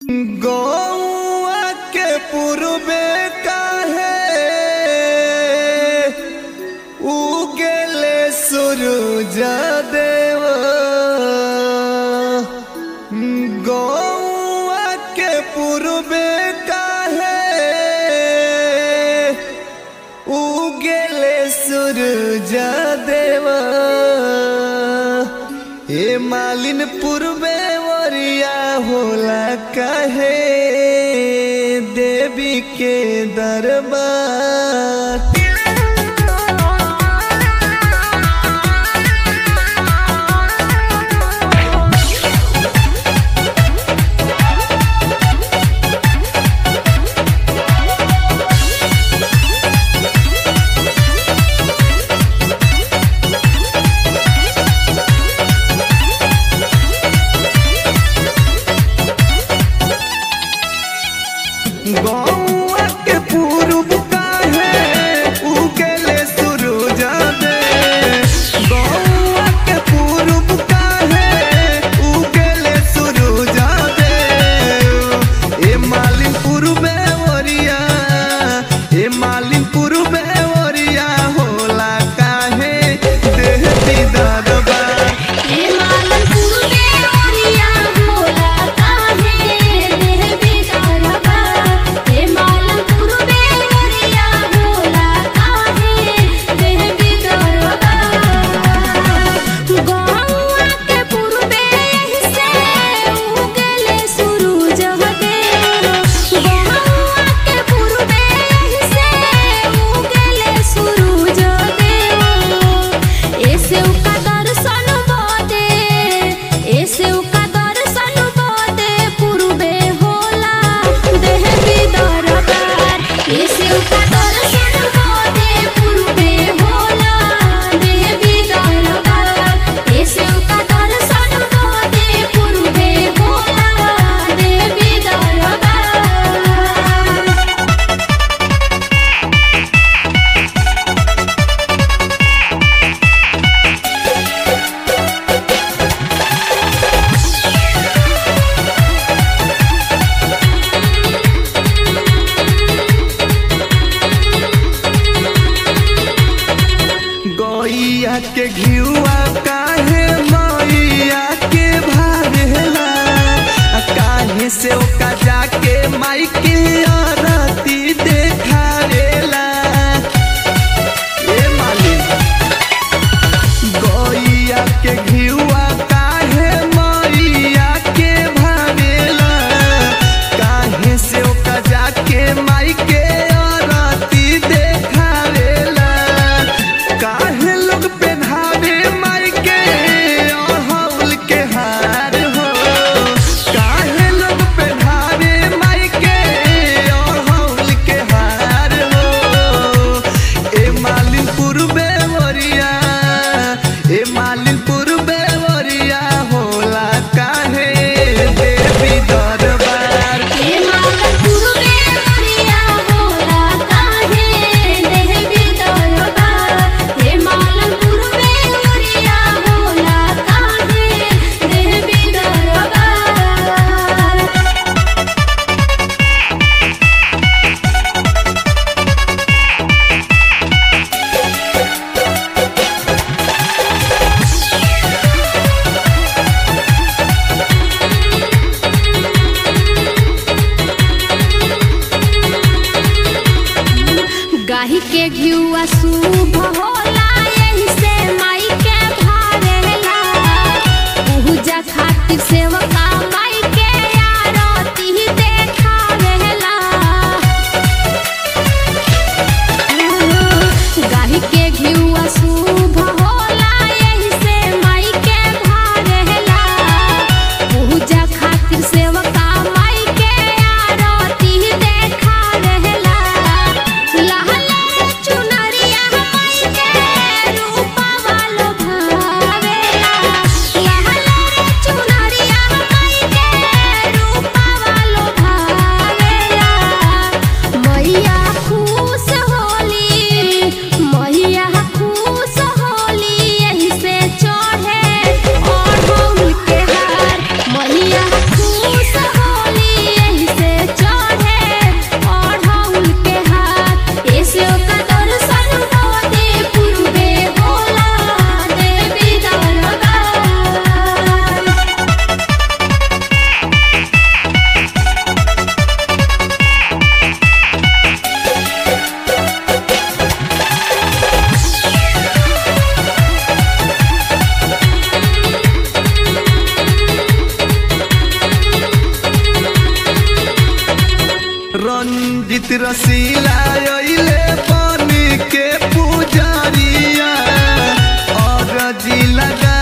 गौआ के पूर्वे काहे उगेले सूरज देव गौआ के पूर्वे काहे उगेले सूरज देव ए मालिन पूर्वे वरिया होला कहे देवी के दरबार गौआ के पूर्व काहे उगले सूरज दे गौआ के पूर्व काहे उगले सूरज दे ए मालिन पूर्वे ओरिया ए मालिन पूर्वे ओरिया होला काहे देह दीदार बा हे मालन पूर्वे ओरिया होला काहे देह बिगाड़बा हे मालन पूर्वे ओरिया होला काहे देह बिगाड़बा गौआ के पूर्वे से उगले सूरज देव गौआ के पूर्वे से उगले सूरज देव ऐसे उका दर्शन बदे ऐसे उका दर्शन बदे पूर्वे होला देह की दरबार ऐसे उका दर्शन बदे पूर्वे होला देह की दरबार ऐसे उका दर्शन बदे पूर्वे होला देह की दरबार गैया के घिउआ काहे मैया के भारेला आ काहे से ओका जाके माई के आरती देखारेला ए मालिक गैया के घिउआ काहे मैया के भारेला काहे से ओका जाके माई के आरती देखारेला काहे लोग पेन्हावे माई के अड़हुल के हार हो काहे लोग पेन्हावे माई के सुजीत रसीला अइले बन के पुजारिया और जी लगा